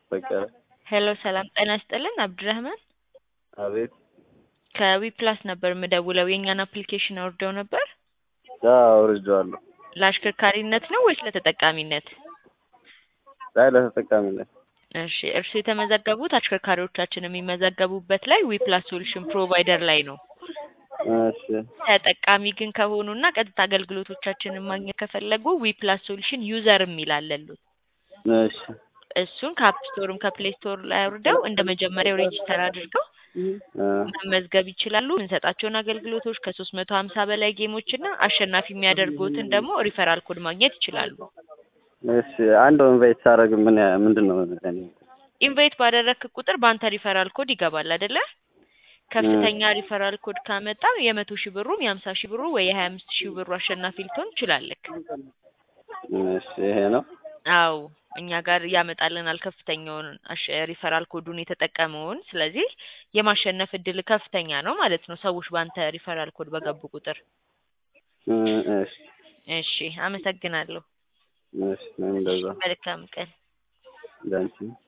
በቀለ ሄሎ ሰላም ጤና ይስጥልን አብዱራህማን አቤት ከዊፕላስ ነበር የምደውለው የእኛን አፕሊኬሽን አውርደው ነበር አዎ አውርጄዋለሁ ለአሽከርካሪነት ነው ወይስ ለተጠቃሚነት አይ ለተጠቃሚነት እሺ እርሱ የተመዘገቡት አሽከርካሪዎቻችን የሚመዘገቡበት ላይ ዊፕላስ ሶሉሽን ፕሮቫይደር ላይ ነው እሺ ተጠቃሚ ግን ከሆኑና ቀጥታ አገልግሎቶቻችንን ማግኘት ከፈለጉ ዊፕላስ ሶሉሽን ዩዘር የሚል አለሉት እሺ እሱን ከአፕ ስቶርም ከፕሌይ ስቶር ላይ አውርደው እንደ መጀመሪያው ሬጂስተር አድርገው እ መመዝገብ ይችላሉ። የምንሰጣቸውን አገልግሎቶች ከሶስት መቶ ሀምሳ በላይ ጌሞች እና አሸናፊ የሚያደርጉትን ደግሞ ሪፈራል ኮድ ማግኘት ይችላሉ። እሺ አንድ ኢንቫይት ሳደርግ ምን ያ- ምንድን ነው እኔ ኢንቫይት ባደረግክ ቁጥር በአንተ ሪፈራል ኮድ ይገባል አይደለ? ከፍተኛ ሪፈራል ኮድ ካመጣ የመቶ ሺህ ብሩም የሀምሳ ሺህ ብሩ ወይ የሀያ አምስት ሺህ ብሩ አሸናፊ ልትሆን ትችላለህ። እሺ ይሄ ነው አው እኛ ጋር ያመጣልናል ከፍተኛውን አሸ- ሪፈራል ኮዱን የተጠቀመውን። ስለዚህ የማሸነፍ እድል ከፍተኛ ነው ማለት ነው፣ ሰዎች በአንተ ሪፈራል ኮድ በገቡ ቁጥር። እ እሺ እሺ አመሰግናለሁ። እሺ እንደዛ መልካም ቀን። ዳንቺ